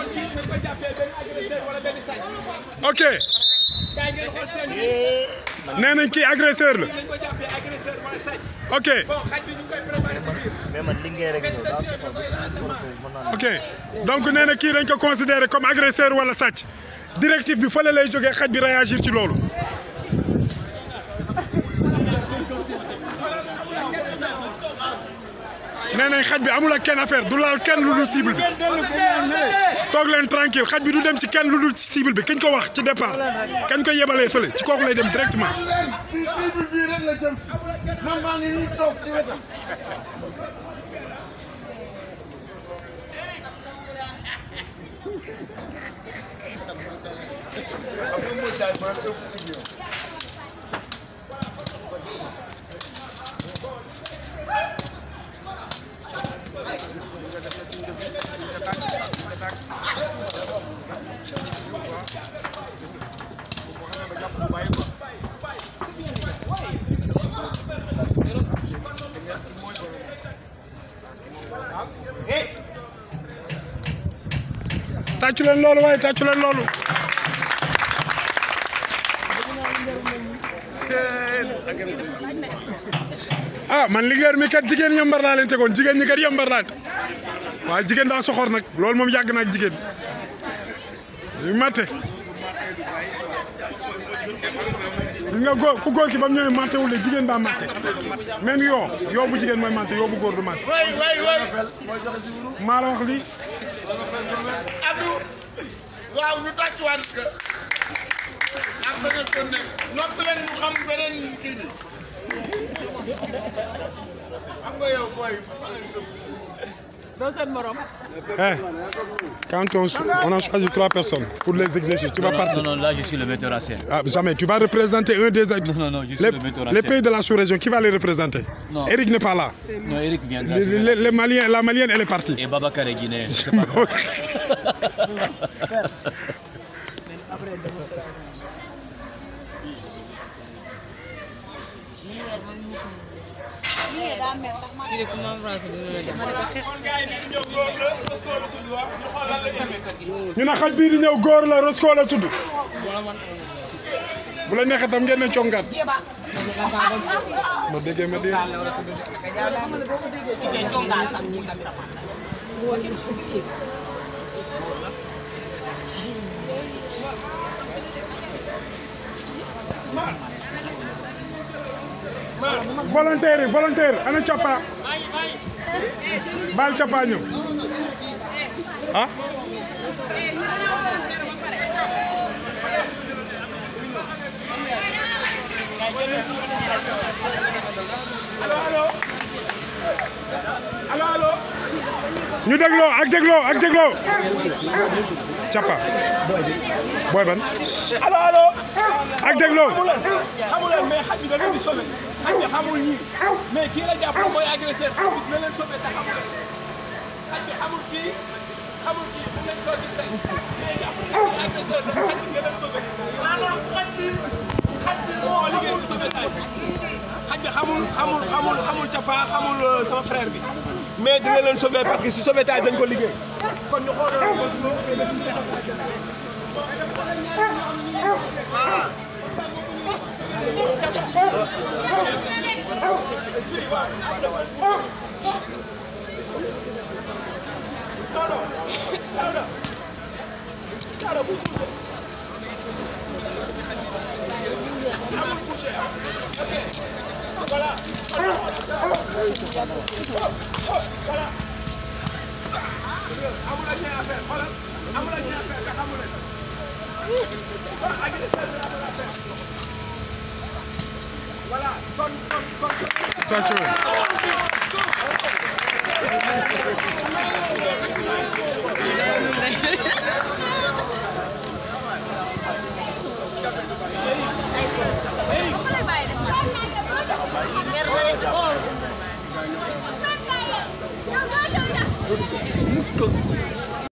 kon kii nañ ko jàppee benn agresseur wala benn sàcc ok gars yi ngeen xool seen bi nee nañ kii agresseur la nañ ko jàppee agresseur wala sàcc ok bon xaj bi ñu ngi koy préparé si biir mais man liggéey rek ñëw daa Président de renseignement. mën naa ok donc nee na kii dañ ko considéré comme agresseur wala sàcc directive bi fële lay jógee xaj bi réagir ci loolu nee nañ xaj bi amul ak kenn affaire du laal kenn lu dul cible bi toog leen tranquille xaj bi du dem ci kenn lu dul ci cible bi kañ ko wax ci départ kañ ko yebalee fële ci kooku lay dem directement ci cible bii rek la jëm man maa ngi nii toog ci wetam am na mooy jaay maa ngi ëpp ci yow. tàccu leen loolu waaye tàccu leen loolu ah man liggéey mi kat jigéen yambar laa leen tegoon jigéen ñi kat yambar laa waaye jigéen daa soxor nag loolu moom yàgg na ak jigéen yu matte gis nga góor ku góor ki ba mu ñëwee matte wul de jigéen baa matte même yoo yoo bu jigéen mooy matte yoo bu góor du matte way way way maa la wax lii Abdou waaw ñu tàccuwaat que ak ba nga ko nekk noppi leen ñu xam beneen kii bi xam nga yow booy Eh, quand on, on a choisi trois personnes pour les exercices, tu vas partir. Non, non, là, je suis le metteur en scène. Ah, jamais, tu vas représenter un des Non, non, non, je suis les, le metteur en les scène. pays de la sous-région. Qui va les représenter Non. Eric n'est pas là. Non, Eric viendra. Les, les- les Maliens, la Malienne, elle est partie. Et Babacar est guinéen. C'est pas grave. lii daa mer ndax man kon gars yi ñu ñëw góor la Roscoe la tudd wax ñu xool lan la ñu ñu ne xaj bii di ñëw góor la Roscoe la tudd. bu la neexee tam ngeen ne congaat. ma déggee ma dégg. volontaire yi volontaire ana Capa. baal Capa ñëw. ah. allo allo allo allo ñu dégloo ak dégloo ak dégloo. Capa. booy ban. allo allo ak dégloo. xamu leen mais xaj bi da leen di sauvé xaj bi xamul ñii mais kii la jàpp mooy agresseur xaj bi dina leen sauvé te xamu leen xaj bi xamul kii xamul kii bu leen soo gis tey mais jàpp na kii agresseur la xaj bi dina leen sauvé maanaam xaj bi xaj bi moo moo liggéey si sauvetage xaj bi xamul xamul xamul xamul capa xamul euh, sama frère bi mais dina leen sauvé parce que si sauvetage dañ ko liggéey kon ñu xool amul ak ñaar affaire xoolal amul ak ñaar affaire te xamu leen kon agresseur bi amul affaire voilà kon kon kon Tàccu. mer